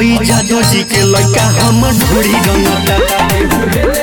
हई जादो जी के लड़का हम ढोरी रंगता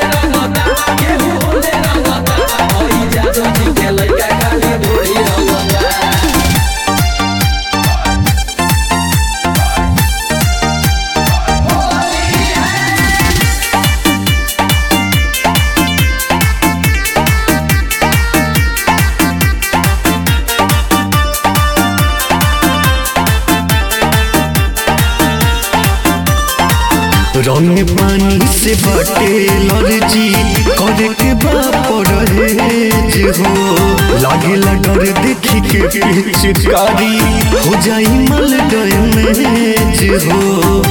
रंग पानी से बाटे लर्जी करे के बाप रहेज हो लागेला डर देखी के पिचकारी हो जाई मल डैमेज हो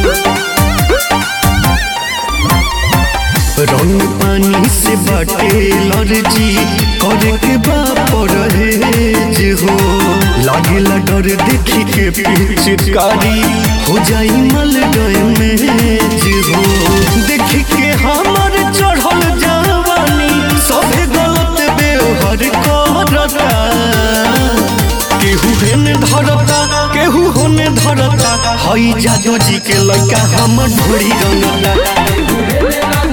रंग पानी से बाटे लर्जी करे के बाप रहेज हो लागेला डर देखी के पिचकारी हो जाई मल डैमेज हो देखी के हमर चढ़ल जवानी सभे गलत व्यवहार करता केहू हेने धरता केहू होने धरता हई जादो जी के लड़का हम ढोरी रंगता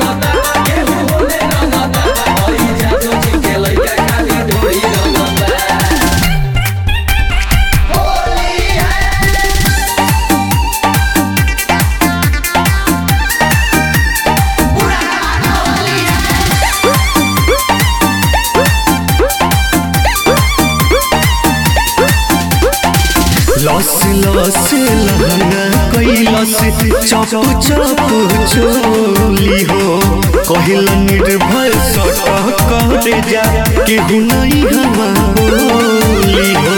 लस लस लहंगा कैलस चप चप चोली हो कहिल निर्भय सट करे जा केहू नहीं हवा बोली हो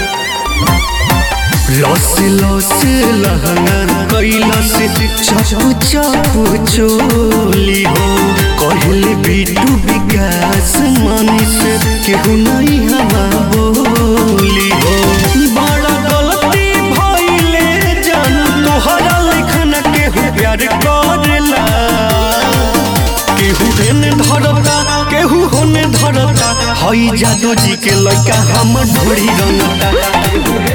लस लस लहंगा कैलस चप चप चोली हो कहिल बिटू विकास मनीष केहू नहीं हवा बोली हो बड़ा गलती भइले जान तोहरा लेखन केहू प्यार करेला केहू हेने धरता केहू होने धरता हई जादो जी के लड़का हम ढोरी रंगता